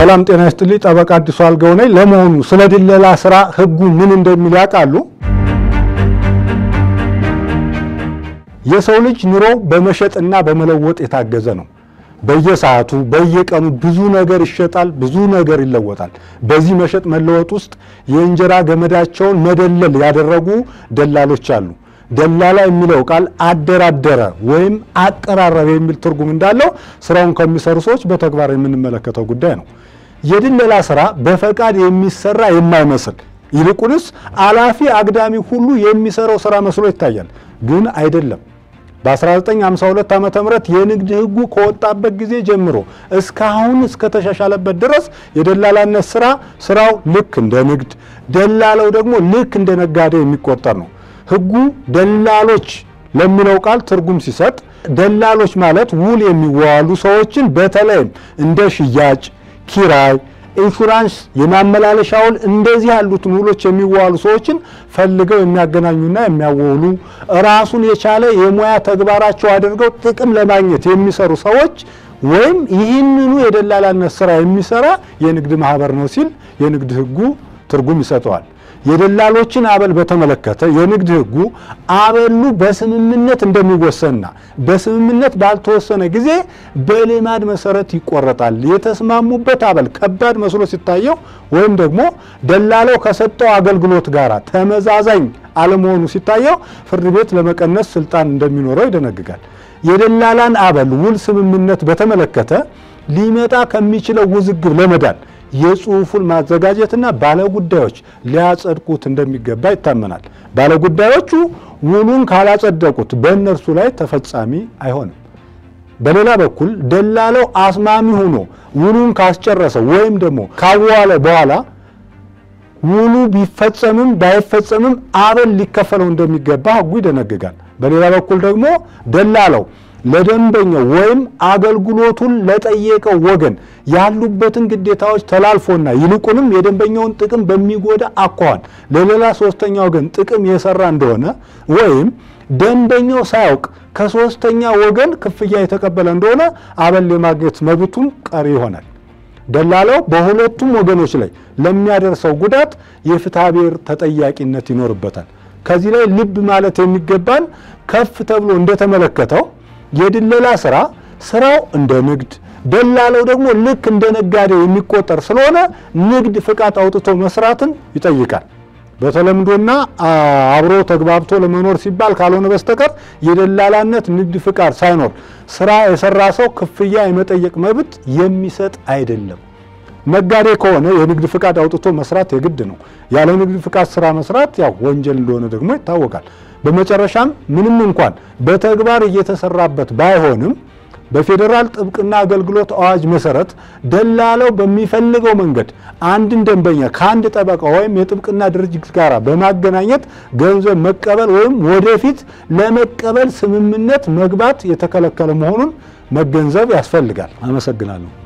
ሰላም ጤና ይስጥልኝ። ጠበቃ አዲሱ አልጋው ነኝ። ለመሆኑ ስለ ድለላ ስራ ህጉ ምን እንደሚል ያውቃሉ? የሰው ልጅ ኑሮ በመሸጥና በመለወጥ የታገዘ ነው። በየሰዓቱ በየቀኑ ብዙ ነገር ይሸጣል፣ ብዙ ነገር ይለወጣል። በዚህ መሸጥ መለወጥ ውስጥ የእንጀራ ገመዳቸውን መደለል ያደረጉ ደላሎች አሉ። ደላላ የሚለው ቃል አደራደረ ወይም አቀራረበ የሚል ትርጉም እንዳለው ስራውን ከሚሰሩ ሰዎች በተግባር የምንመለከተው ጉዳይ ነው። የድለላ ስራ በፈቃድ የሚሰራ የማይመስል ይልቁንስ አላፊ አግዳሚ ሁሉ የሚሰራው ስራ መስሎ ይታያል፣ ግን አይደለም። በ1952 ዓ.ም የንግድ ህጉ ከወጣበት ጊዜ ጀምሮ እስካሁን እስከተሻሻለበት ድረስ የደላላነት ስራ ስራው ልክ እንደ ንግድ፣ ደላለው ደግሞ ልክ እንደ ነጋዴ የሚቆጠር ነው። ህጉ ደላሎች ለሚለው ቃል ትርጉም ሲሰጥ ደላሎች ማለት ውል የሚዋዋሉ ሰዎችን በተለይም እንደ ሽያጭ፣ ኪራይ፣ ኢንሹራንስ፣ የማመላለሻ ውል እንደዚህ ያሉትን ውሎች የሚዋዋሉ ሰዎችን ፈልገው የሚያገናኙና የሚያወሉ ራሱን የቻለ የሙያ ተግባራቸው አድርገው ጥቅም ለማግኘት የሚሰሩ ሰዎች ወይም ይህንኑ የደላላነት ስራ የሚሰራ የንግድ ማህበር ነው ሲል የንግድ ህጉ ትርጉም ይሰጠዋል። የደላሎችን አበል በተመለከተ የንግድ ህጉ አበሉ በስምምነት እንደሚወሰንና በስምምነት ባልተወሰነ ጊዜ በልማድ መሰረት ይቆረጣል። የተስማሙበት አበል ከባድ መስሎ ሲታየው ወይም ደግሞ ደላላው ከሰጠው አገልግሎት ጋር ተመዛዛኝ አለመሆኑ ሲታየው ፍርድ ቤት ለመቀነስ ስልጣን እንደሚኖረው ይደነግጋል። የደላላን አበል ውል ስምምነት በተመለከተ ሊመጣ ከሚችለው ውዝግብ ለመዳን የጽሁፉን ማዘጋጀትና ባለጉዳዮች ሊያጸድቁት እንደሚገባ ይታመናል። ባለጉዳዮቹ ውሉን ካላጸደቁት በእነርሱ ላይ ተፈጻሚ አይሆንም። በሌላ በኩል ደላለው አስማሚ ሆኖ ውሉን ካስጨረሰ ወይም ደግሞ ካዋለ በኋላ ውሉ ቢፈጸምም ባይፈጸምም አበል ሊከፈለው እንደሚገባ ህጉ ይደነግጋል። በሌላ በኩል ደግሞ ደላለው ለደንበኛው ወይም አገልግሎቱን ለጠየቀው ወገን ያሉበትን ግዴታዎች ተላልፎና ይልቁንም የደንበኛውን ጥቅም በሚጎዳ አኳኋን ለሌላ ሶስተኛ ወገን ጥቅም የሰራ እንደሆነ ወይም ደንበኛው ሳያውቅ ከሶስተኛ ወገን ክፍያ የተቀበለ እንደሆነ አበል የማግኘት መብቱን ቀሪ ይሆናል። ደላላው በሁለቱም ወገኖች ላይ ለሚያደርሰው ጉዳት የፍትሐ ብሔር ተጠያቂነት ይኖርበታል። ከዚህ ላይ ልብ ማለት የሚገባን ከፍ ተብሎ እንደተመለከተው የድለላ ስራ ስራው እንደ ንግድ ደላለው ደግሞ ልክ እንደ ነጋዴ የሚቆጠር ስለሆነ ንግድ ፍቃድ አውጥቶ መስራትን ይጠይቃል። በተለምዶና አብሮ ተግባብቶ ለመኖር ሲባል ካልሆነ በስተቀር የደላላነት ንግድ ፍቃድ ሳይኖር ስራ የሰራ ሰው ክፍያ የመጠየቅ መብት የሚሰጥ አይደለም። ነጋዴ ከሆነ የንግድ ፍቃድ አውጥቶ መስራት የግድ ነው። ያለ ንግድ ፍቃድ ስራ መስራት ያው ወንጀል እንደሆነ ደግሞ ይታወቃል። በመጨረሻም ምንም እንኳን በተግባር እየተሰራበት ባይሆንም በፌዴራል ጥብቅና አገልግሎት አዋጅ መሰረት ደላለው በሚፈልገው መንገድ አንድን ደንበኛ ከአንድ ጠበቃ ወይም የጥብቅና ድርጅት ጋር በማገናኘት ገንዘብ መቀበል ወይም ወደፊት ለመቀበል ስምምነት መግባት የተከለከለ መሆኑን መገንዘብ ያስፈልጋል። አመሰግናለሁ።